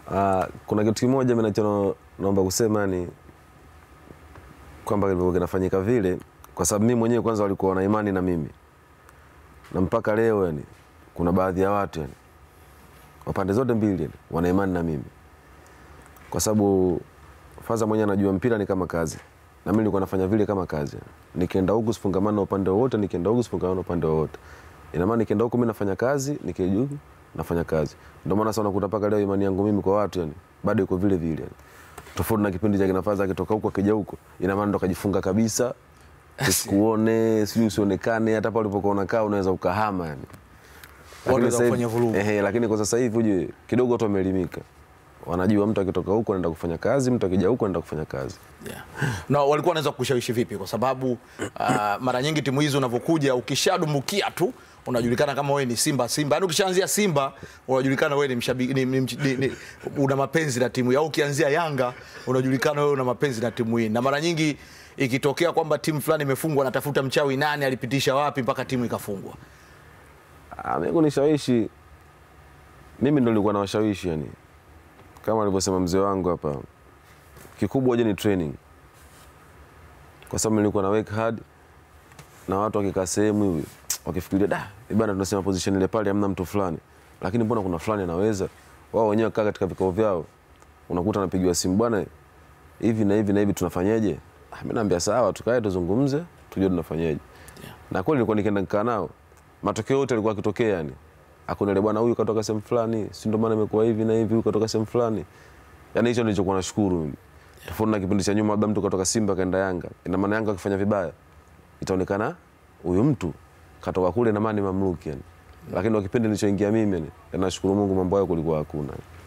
Uh, kuna kitu kimoja mimi nacho naomba kusema ni kwamba kilivyokuwa kinafanyika vile, kwa sababu mimi mwenyewe kwanza walikuwa wana imani na mimi, na mpaka leo yani kuna baadhi ya watu yani wa pande zote mbili yani, wana imani na mimi, kwa sababu Faza mwenyewe anajua mpira ni kama kazi, na mimi nilikuwa nafanya vile kama kazi yani. Nikienda huku sifungamana na upande wowote, nikienda huku sifungamana na upande wowote. Ina maana nikienda huku mimi nafanya kazi, nikija huku nafanya kazi. Ndio maana sasa unakuta mpaka leo imani yangu mimi kwa watu yani bado iko vile vile yani. Tofauti na kipindi cha kina Faza akitoka huko akija huko, ina maana ndo kajifunga kabisa usikuone, sijui usionekane, hata pale ulipokuwa unakaa unaweza ukahama yani. Lakini Wanaweza sasa hivi- kufanya vurugu. Ehe, lakini kwa sasa hivi ujue kidogo watu wameelimika, wanajua mtu akitoka huko anaenda kufanya kazi, mtu akija huko anaenda kufanya kazi. Yeah. Na walikuwa wanaweza kushawishi vipi? Kwa sababu uh, mara nyingi timu hizi unavyokuja ukishadumbukia tu unajulikana kama wewe ni Simba Simba. Yaani ukishaanzia Simba unajulikana wewe ni mshabiki ni, ni, ni, ni, una mapenzi na timu hii. Au ukianzia Yanga unajulikana wewe una mapenzi na timu hii. Na mara nyingi ikitokea kwamba timu fulani imefungwa natafuta mchawi nani alipitisha wapi mpaka timu ikafungwa. Ah, mimi kunishawishi mimi ndo nilikuwa nawashawishi yani, kama alivyosema mzee wangu hapa, kikubwa je ni training, kwa sababu nilikuwa na work hard na watu wakikaa sehemu hivi wakifikiria da bana, tunasema position ile pale hamna mtu fulani, lakini mbona kuna fulani anaweza. Wao wenyewe kaa katika vikao vyao, unakuta anapigiwa simu, bwana hivi na hivi na hivi tunafanyeje? Ah, mimi naambia sawa, tukae tuzungumze, tujue tunafanyeje. Na kweli nilikuwa nikienda nikaa nao, matokeo yote yalikuwa yakitokea yani. Hakuna ile bwana huyu katoka sehemu fulani, si ndio maana imekuwa hivi na hivi, huyu katoka sehemu fulani. Yaani hicho nilichokuwa nashukuru mimi. Tofauti na kipindi cha nyuma, labda mtu katoka Simba kaenda Yanga, ina maana Yanga akifanya vibaya itaonekana huyu mtu katoka kule na maana ni mamluki yani. Lakini kwa kipindi nilichoingia mimi yani, nashukuru Mungu mambo hayo kulikuwa hakuna.